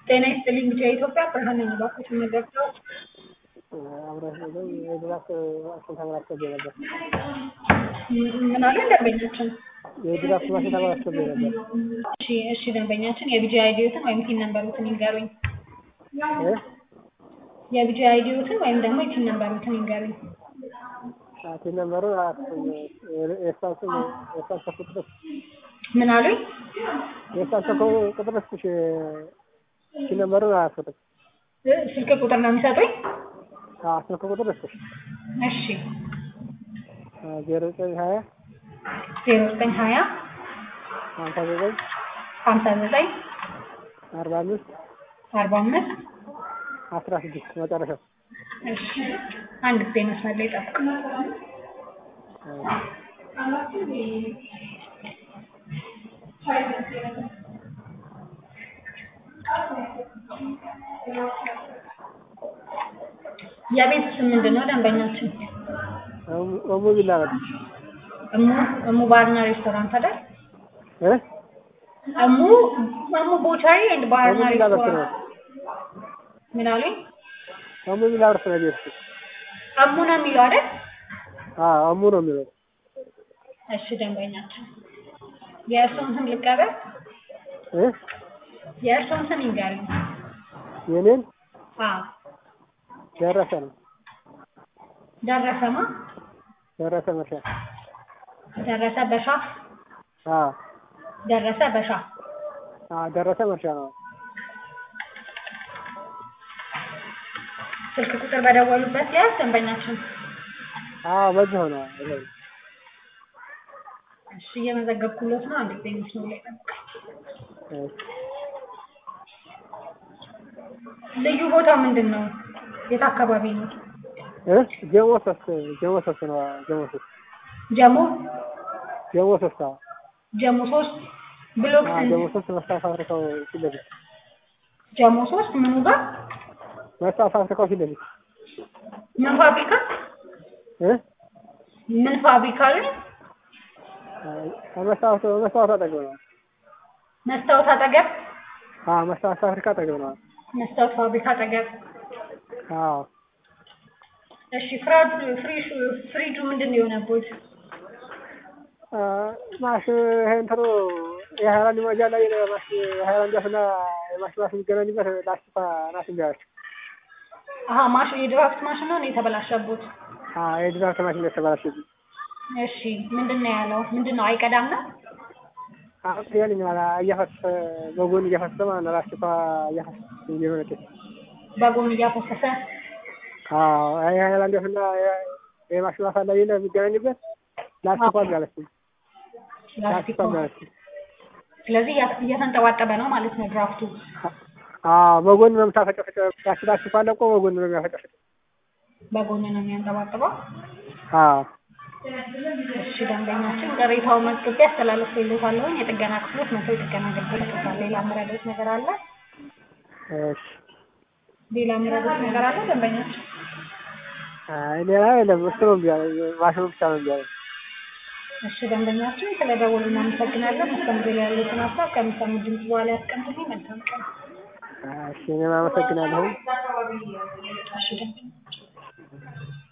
ጤና ይስጥልኝ ብቻ የኢትዮጵያ ብርሃን ነኝ። እባክዎት የምንገብተው አብረሽ ነው የድራፍት ማሽን ተበላሽቶብኝ ነበር። ምን አለ ደንበኛችን? የድራፍት ማሽን ተበላሽቶብኝ ነበር። እሺ እሺ ደንበኛችን የቢጂ አይዲዎትን ወይም ቲን ነምበሩትን ይንገሩኝ። እ የቢጂ አይዲዎትን ወይም ደግሞ የቲን ነምበሩትን ይንገሩኝ። ቲን ነምበሩ የእሷን ስም የእሷን ስልክ ቁጥር ምን አሉኝ? የእሷን ስልክ ቁጥር እስኪ ቲን ነምበሩን አያስፈልግም። እ ስልክ ቁጥር ነው የሚሰጡኝ? አዎ ስልክ ቁጥር እስኪ እሺ ዜሮ ዘጠኝ ሀያ ዜሮ ዘጠኝ ሀያ ሀምሳ ዘጠኝ ሀምሳ ዘጠኝ አርባ አምስት አርባ አምስት አስራ ስድስት መጨረሻው እሺ አንድ ጊዜ መስመር ላይ ጠብቅ። የቤት ስም ምንድን ነው ደንበኛችን? እሙ ቢላ ነበር እሙ እሙ ባርና ሬስቶራንት አይደል? እ እሙ እሙ ቦቻሪ ኤንድ ባርና እሙ ቢላ በርት ነው ሬስቶራንት ምን አሉኝ? እሙ ቢላ በርት ነው ቤት እሙ ነው የሚለው አይደል? አዎ እሙ ነው የሚለው እሺ ደንበኛችን የእርስዎን ስም ልቀበል? እ የእርስዎን ስም ይንገሩኝ። የኔን አዎ ደረሰ ነው ደረሰማ ደረሰ መርሻ ደረሰ በሻ አዎ ደረሰ በሻ አዎ ደረሰ መርሻ ነው ስልክ ቁጥር በደወሉበት ያዝ ደንበኛችን። አዎ በዚህ ሆነ ይሄ እሺ እየመዘገብኩሎት ነው። አንድ ጊዜ መስመር ላይ ጠብቅ። ልዩ ቦታው ምንድን ነው? የት አካባቢ ነው? እ ጀሞ ሶስት ጀሞ ሶስት ነው ጀሞ ሶስት ጀሞ ጀሞ ሶስት አዎ ጀሞ ሶስት ብሎክ አዎ ስንት? ጀሞ ሶስት መስታወት ፋብሪካው ፊት ለፊት ጀሞ ሶስት ምኑ ጋር? መስታወት ፋብሪካው ፊት ለፊት ምን ፋብሪካ? እ ምን ፋብሪካ ላይ? መስታወት መስታወት አጠገብ ነው መስታወት አጠገብ? አዎ መስታወት ፋብሪካ አጠገብ ነው መስታወት ፋብሪካ አጠገብ። አዎ እሺ ፍራድ ፍሪሹ ፍሪጁ ምንድን ነው የሆነቦት? ማሽ ይሄ እንትኑ የሀይላንድ መያዣ ላይ ማሽ የሀይላንድ ዛፍና የማሽ ማሽ የሚገናኝበት ላስቲኳ ናት እንጂ አለች። አሀ ማሽ የድራፍት ማሽን ነው የተበላሸቦት? አዎ የድራፍት ማሽን የተበላሸብኝ። እሺ ምንድን ነው ያለው? ምንድን ነው አይቀዳም ነው? አሁን ያለኝ እያፈሰሰ በጎን እያፈሰሰ ማለት ነው ላስቲኳ እያፈሰሰ እየሆነች በጎን እያፈሰሰ አዎ የሀይላንድ ዛፍና የማሽ ማሳ ላይ የለ የሚገናኝበት ላስቲኳ አለችኝ። ላስቲክ ላስቲኳ አለችኝ። ስለዚህ እያ- እየተንጠባጠበ ነው ማለት ነው ድራፍቱ። አዎ በጎን ነው የምታፈጨፈጨው። ያቺ ላስቲኳ ለቆ በጎን ነው የሚያፈጨፈጨው። በጎን ነው የሚያንጠባጥበው። አዎ እሺ ደንበኛችን ቅሬታው መዝግቤ አስተላልፌልዎታለሁኝ። የጥገና ክፍሎች መጥተው የጥገና አገልግሎት ይሰጣል። ሌላ የምረዳዎት ነገር አለ? እሺ ሌላ የምረዳዎት ነገር አለ ደንበኛችን? አይ ሌላ የለም። እሱ ነው እምቢ አለኝ። ማሽኑ ብቻ ነው እምቢ አለኝ። እሺ ደንበኛችን ስለደወሉ እናመሰግናለን። መስተንግዶ ላይ ያሉትን ሀሳብ ከሚሰሙት ድምጽ በኋላ ያስቀምጡልኝ። መልካም ቀን። እሺ እኔም አመሰግናለሁ። እሺ ደንበኛችን